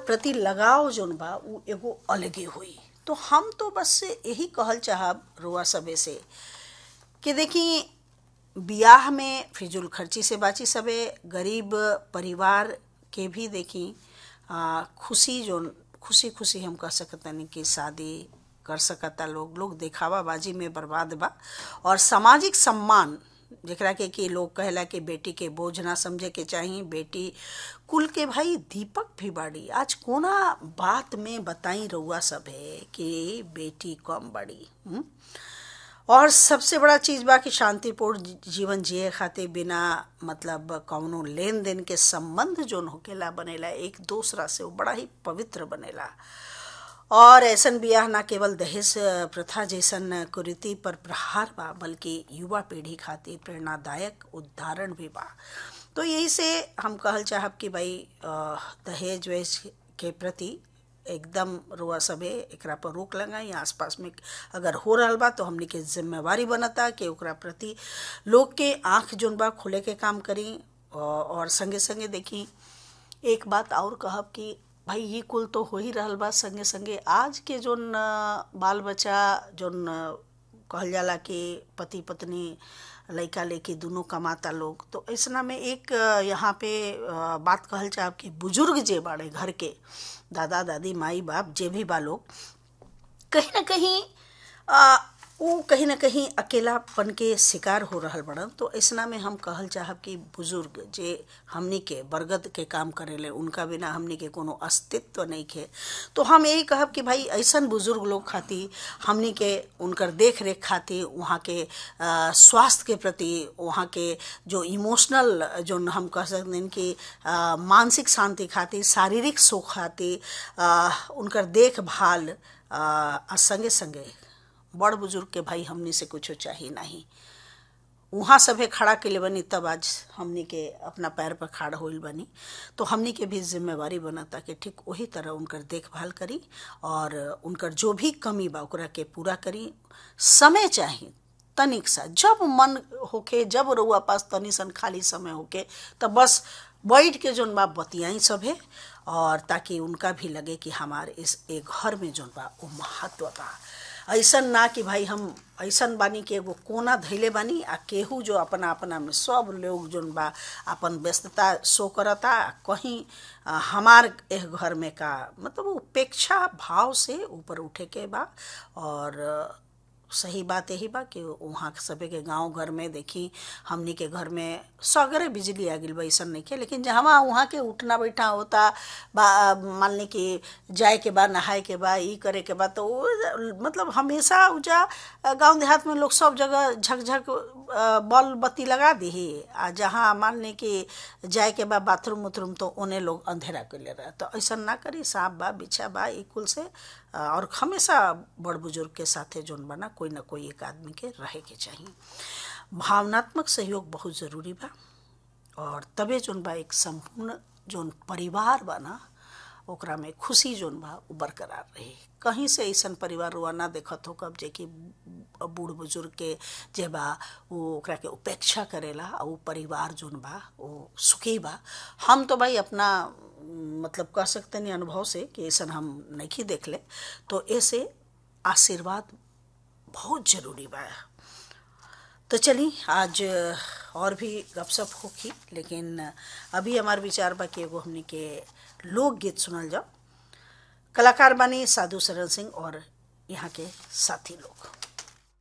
प्रति लगाव जोन बा उ एगो अलगे हुई तो हम तो बस यही कहल चाहब रुआ सबे से कि देखी बियाह में फिजूल खर्ची से बाची सबे गरीब परिवार के भी देखी आ, खुशी जोन खुशी खुशी हम कह सकतनी कि शादी कर सकता लोग लोग देखावा बाजी में बर्बाद बा और सामाजिक सम्मान जेकरा के कि लोग कहला कि बेटी के बोझ ना समझे के चाहिए बेटी कुल के भाई दीपक भी बाड़ी आज कोना बात में बताई रउआ सब है कि बेटी कम बड़ी हुँ? और सबसे बड़ा चीज बा कि शांतिपूर्ण जीवन जिए खातिर बिना मतलब कौनो लेन देन के संबंध जोन होकेला बनेला एक दूसरा से वो बड़ा ही पवित्र बनेला और ऐसन बियाह ना केवल दहेज प्रथा जैसन कुरीति पर प्रहार बा बल्कि युवा पीढ़ी खातिर प्रेरणादायक उदाहरण भी बा तो यही से हम कहल चाहब कि भाई दहेज वेज के प्रति एकदम रुआ सबे एकरा पर रोक लगाई आसपास में अगर हो रहा बा तो हमने के जिम्मेवारी बनता कि ओकरा प्रति लोग के आंख जोन बा खुले के काम करी और संगे संगे देखी एक बात और कहब कि भाई ये कुल तो हो ही रहल बा संगे संगे आज के जोन बाल बच्चा जोन कहल जाला कि पति पत्नी लड़का लेके दोनों कमाता लोग तो ऐसा में एक यहाँ पे बात कहल चाहब कि बुजुर्ग जे बाड़े घर के दादा दादी माई बाप जे भी बा लोग कहीं ना कहीं आ, वो कहीं ना कहीं अकेलापन के शिकार हो रहा बड़न तो ऐसा में हम कहल चाहब कि बुजुर्ग जे हमनी के बरगद के काम करेले उनका बिना हमनी के कोनो अस्तित्व नहीं खे तो हम यही कहब कि भाई ऐसा बुजुर्ग लोग खातिर हमनी के उनकर देख रेख खातिर वहाँ के स्वास्थ्य के प्रति वहाँ के जो इमोशनल जो हम कह सकते हैं कि आ, मानसिक शांति खातिर शारीरिक सुख खातिर उनकर देखभाल संगे संगे बड़ बुजुर्ग के भाई हमनी से कुछ चाहिए नहीं वहाँ सभे खड़ा के बनी तब आज हमनी के अपना पैर पर खड़ा होल बनी तो हमनी के भी जिम्मेवारी बनता कि ठीक वही तरह उनकर देखभाल करी और उनकर जो भी कमी बा ओकरा के पूरा करी समय चाहिए तनिक सा जब मन होके जब रउआ पास तनी सन खाली समय होके तो बस बैठ के जोन बा बतियाई सभे और ताकि उनका भी लगे कि हमारे इस एक घर में जोन बा वो महत्व बा ऐसन ना कि भाई हम ऐसन बानी कि एगो कोना धैले बानी आ केहू जो अपना अपना में सब लोग जोन बा अपन व्यस्तता शो करता कहीं हमार एह घर में का मतलब उपेक्षा भाव से ऊपर उठे के बा और सही बात यही बा कि वहाँ सभी के गांव घर में देखी हमनी के घर में सगरे बिजली आ गई वैसन नहीं के लेकिन जहाँ वहाँ के उठना बैठा होता बा मान ली कि जाए के बाद नहाए के बाद ई करे के बाद तो मतलब हमेशा उजा गांव देहात में लोग सब जगह झकझक बल बत्ती लगा दी आ जहाँ मान ली कि जाए के बाद बाथरूम उथरूम तो उन्हें लोग अंधेरा कर ले रहा तो ऐसा ना करी सांप बा बिछा बा ई कुल से और हमेशा बड़ बुजुर्ग के साथे जोन बना कोई ना कोई एक आदमी के रहे के चाहिए भावनात्मक सहयोग बहुत ज़रूरी बा और तबे जोन बा एक संपूर्ण जोन परिवार बा ना ओकरा में खुशी जोन बा वो बरकरार रही कहीं से ऐसा परिवार रुआ ना देखत हो कब जे कि बूढ़ बुजुर्ग के जे बा वो ओकरा के उपेक्षा करेला और वो परिवार जोन बा वो सुखी बा हम तो भाई अपना मतलब कह सकते नहीं अनुभव से कि ऐसा हम नहीं देख ले तो ऐसे आशीर्वाद बहुत जरूरी बा तो चली आज और भी गपशप होगी लेकिन अभी हमार विचार बा कि एगो हमने के लोकगीत सुनल जाओ कलाकार बानी साधु शरण सिंह और यहाँ के साथी लोग